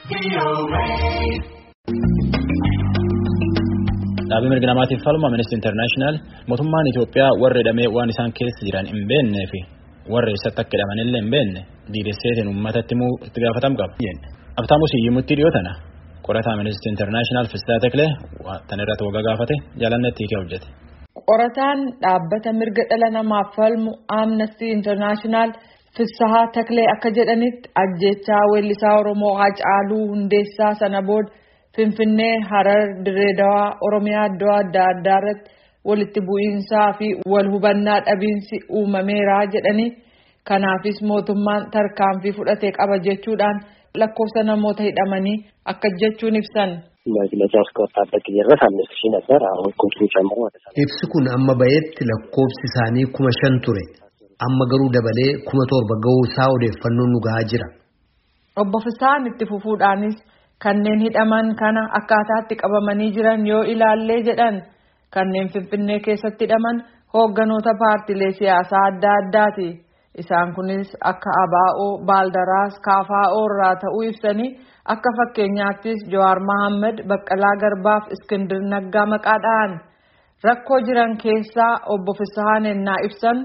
Dhaabbii mirga namaatiif falma Amnesty International mootummaan Itoophiyaa warra hidhamee waan isaan keessa jiran hin beeknee fi warra eessatti akka hidhamanillee hin beekne diidesseetiin uummatatti immoo itti gaafatama qaba. Abtaamus hiyyimutti dhiyootana qorata Amnesty International Fistaa Teklee tan irratti waggaa gaafate jaalannetti hiikee hojjete. Qorataan dhaabbata mirga dhala namaaf falmu Amnesty International Fissahaa Taklee akka jedhanitti ajjechaa weellisaa Oromoo Hacaaluu Hundeessaa sana booda Finfinnee, Harar, Direedawaa, Oromiyaa iddoo adda addaa irratti walitti bu'iinsaa fi wal hubannaa dhabiinsi uumameera jedhanii kanaafis mootummaan tarkaanfii fudhatee qaba jechuudhaan lakkoofsa namoota hidhamanii akka jechuun ibsan. መግለጫ እስከወጣበት ጊዜ ድረስ አምስት ሺህ ነበር። አሁን ቁጥሩ ጨምሮ ወደ ሰላሳ Ibsi kun amma ba'etti lakkoofsi isaanii kuma shan ture. Amma garuu dabalee kuma torba ga'uu isaa odeeffannoon nu gahaa jira. Obbo Fisaan itti fufuudhaanis kanneen hidhaman kana akkaataatti qabamanii jiran yoo ilaallee jedhan kanneen Finfinnee keessatti hidhaman hoogganoota paartilee siyaasaa adda addaati. Isaan kunis akka ABO, Baaldaraas, KFO irraa ta'uu ibsanii akka fakkeenyaattis Jawaar Mohaammed, Baqqalaa Garbaaf Iskindir Naggaa maqaadhaan rakkoo jiran keessaa obbo Fisahaan ennaa ibsan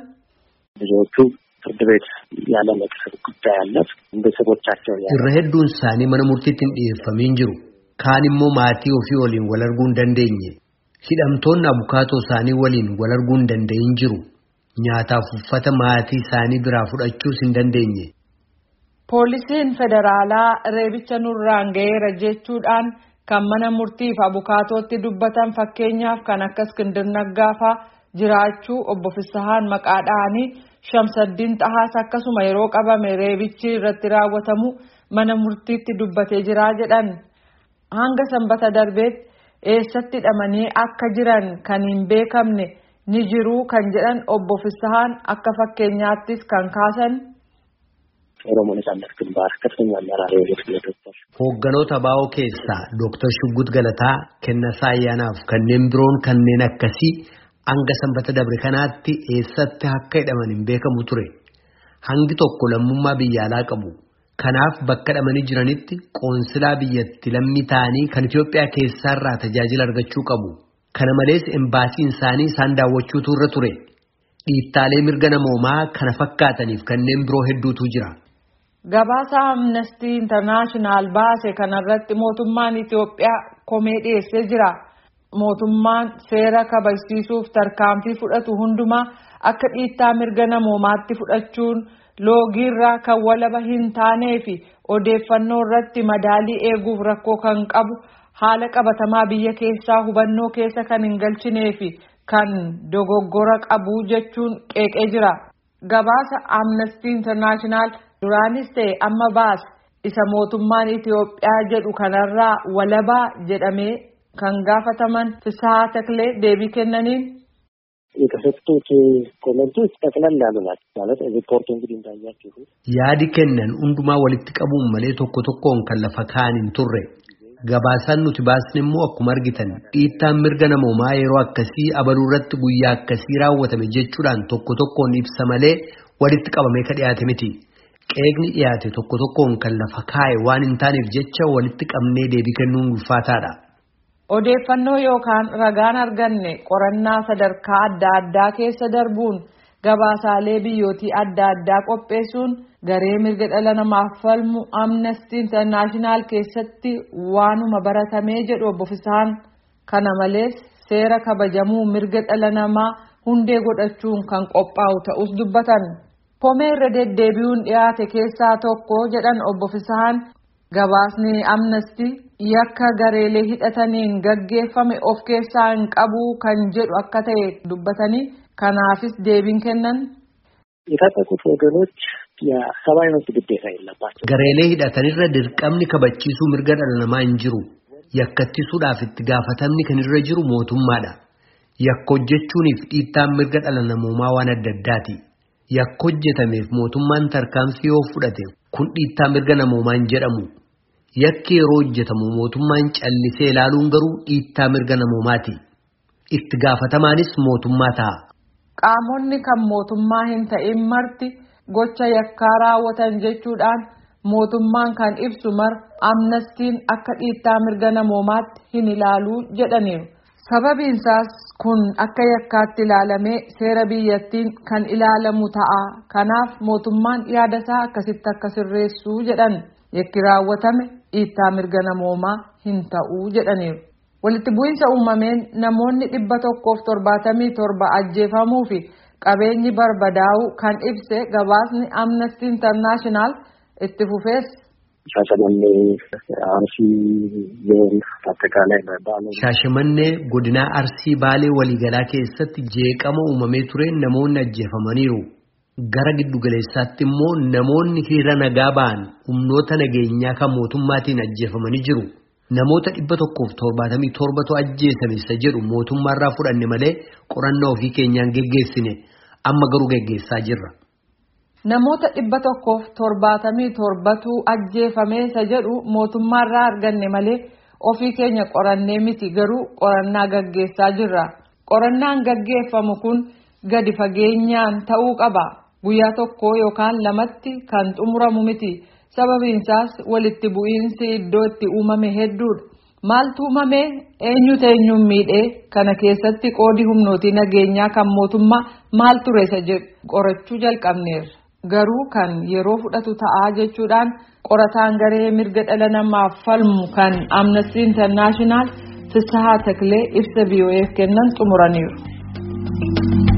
ብዙዎቹ ፍርድ ቤት ያለ መቅሰብ ጉዳይ አለ። ቤተሰቦቻቸው ያ Irra hedduun isaanii mana murtiitti hin dhiyeeffamiin jiru. Kaan immoo maatii ofii waliin wal arguu hin dandeenye. Hidhamtoonni abukaatoo isaanii waliin wal arguu hin danda'in jiru. Nyaataaf uffata maatii isaanii biraa fudhachuus hin dandeenye. Poolisiin federaalaa reebicha nurraan ga'eera jechuudhaan kan mana murtiif abukaatootti dubbatan fakkeenyaaf kan akka Iskindir Naggaafaa jiraachuu obbo Fisahaan maqaadhaanii Shamsaddiin Xahaas akkasuma yeroo qabame reebichi irratti raawwatamu mana murtiitti dubbatee jiraa jedhan. Hanga sanbata darbeetti eessatti hidhamanii akka jiran kan hin beekamne ni jiruu kan jedhan obbo Fisahaan akka fakkeenyaattis kan kaasan. ኦሮሞ ነጻነት ግንባር ከፍተኛ አመራር የሆኑት ዶክተር Hoogganoota ABO keessaa Dooktar Shuggut Galataa, Kennasaa Ayyaanaaf kanneen biroon kanneen akkasii hanga sanbata dabre kanaatti eessatti akka hidhaman hin beekamu ture. Hangi tokko lammummaa biyya alaa qabu. Kanaaf bakka hidhamanii jiranitti qoonsilaa biyyatti lammii ta'anii kan Itoophiyaa keessaarraa tajaajila argachuu qabu. Kana malees embaasiin isaanii isaan daawwachuutu irra ture. Dhiittaalee mirga namoomaa kana fakkaataniif kanneen biroo hedduutu jira. Gabaasa Amnestii Intarnaashinaal baase kanarratti mootummaan Itoophiyaa komee dhiyeessee jira. Mootummaan seera kabachiisuuf tarkaanfii fudhatu hundumaa akka dhiittaa mirga namoomaatti fudhachuun loogiirraa kan walaba hin taanee fi odeeffannoo irratti madaalii eeguuf rakkoo kan qabu haala qabatamaa biyya keessaa hubannoo keessa kan hin galchinee fi kan dogoggora qabu jechuun qeeqee jira. Gabaasa Amnestii Intarnaashinaal duraanis ta'e amma baase isa mootummaan Itoophiyaa jedhu kanarraa walabaa jedhamee kan gaafataman Fisahaa Taklee deebii kennaniin የተሰጡት ኮመንቶች ጠቅለል ያሉ ናቸው። ማለት ሪፖርቱ እንግዲህ እንዳያችሁት Yaadi kennan hundumaa walitti qabuun malee tokko tokkoon kan lafa kaa'an hin turre. Gabaasaan nuti baasne immoo akkuma argitan dhiittaan mirga namoomaa yeroo akkasii abaluu irratti guyyaa akkasii raawwatame jechuudhaan tokko tokkoon ibsa malee walitti qabamee ka dhiyaate miti. Qeeqni dhiyaate tokko tokkoon kan lafa kaa'e waan hin taaneef jecha walitti qabnee deebii kennuun ulfaataadha. odeeffannoo yookaan ragaan arganne qorannaa sadarkaa adda addaa keessa darbuun gabaasaalee biyyootii adda addaa qopheessuun garee mirga dhala namaaf falmu amnestii intarnaashinaal keessatti waanuma baratamee jedhu obbo Fisaan kana malees seera kabajamuu mirga dhala namaa hundee godhachuun kan qophaa'u ta'us dubbatan. Komee irra deddeebi'uun dhiyaate keessaa tokko jedhan obbo Fisaan gabaasni amnestii yakka gareelee hidhataniin gaggeeffame of keessaa hin qabu kan jedhu akka ta'e dubbatanii kanaafis deebiin kennan. የታጠቁት ወገኖች የሰብአዊ መብት ግዴታ የለባቸው። Gareelee hidhatanirra dirqamni kabachiisuu mirga dhala namaa hin jiru. Yakka ittisuudhaaf itti gaafatamni kan irra jiru mootummaadha. Yakka hojjechuuniif dhiittaan mirga dhala namoomaa waan adda addaati. Yakka hojjetameef mootummaan tarkaanfii yoo fudhate kun dhiittaa mirga namoomaa hin jedhamu. Yakki yeroo hojjetamu mootummaan callisee ilaaluun garuu dhiittaa mirga namoomaati. Itti gaafatamaanis mootummaa ta'a. Qaamonni kan mootummaa hin ta'in marti gocha yakkaa raawwatan jechuudhaan mootummaan kan ibsu mar amnestiin akka dhiittaa mirga namoomaatti hin ilaaluu jedhaniiru. Sababiinsaas kun akka yakkaatti ilaalamee seera biyyattiin kan ilaalamu ta'a. Kanaaf mootummaan yaadasaa akkasitti akka sirreessuu jedhan yakki raawwatame dhiittaa mirga namoomaa hin ta'uu jedhaniiru. Walitti bu'iinsa uumameen namoonni dhibba tokkoof torbaatamii torba ajjeefamuu fi qabeenyi barbadaa'u kan ibse gabaasni amnesty internaashinaal itti fufees. Shaashamannee Arsii Zoon Aጠቃላይ በባለ Shaashimannee godinaa Arsii Baalee waliigalaa keessatti jeeqama uumamee ture namoonni ajjeefamaniiru. Gara giddugaleessaatti immoo namoonni hiriira nagaa ba'an humnoota nageenyaa kan mootummaatiin ajjeefamanii jiru. Namoota dhibba tokkoof torbaatamii torbatu ajjeesame isa jedhu mootummaarraa fudhanne malee qorannaa ofii keenyaan geggeessine amma garuu geggeessaa jirra. Namoota dhibba tokkoof torbaatamii torbatu ajjeefame isa jedhu mootummaarraa arganne malee ofii keenya qorannee miti garuu qorannaa gaggeessaa jirra. Qorannaan gaggeeffamu kun gadi fageenyaan ta'uu qaba. Guyyaa tokko yookaan lamatti kan xumuramu miti. Sababiinsaas walitti bu'iinsi iddoo itti uumame hedduudha. Maaltu uumame eenyutu eenyuun miidhee kana keessatti qoodi humnootii nageenyaa kan mootummaa maal ture isa jedhu qorachuu jalqabneerra. Garuu kan yeroo fudhatu ta'aa jechuudhaan qorataan garee mirga dhala namaaf falmu kan Amnesty International Fisahaa Taklee ibsa BOF kennan xumuraniiru.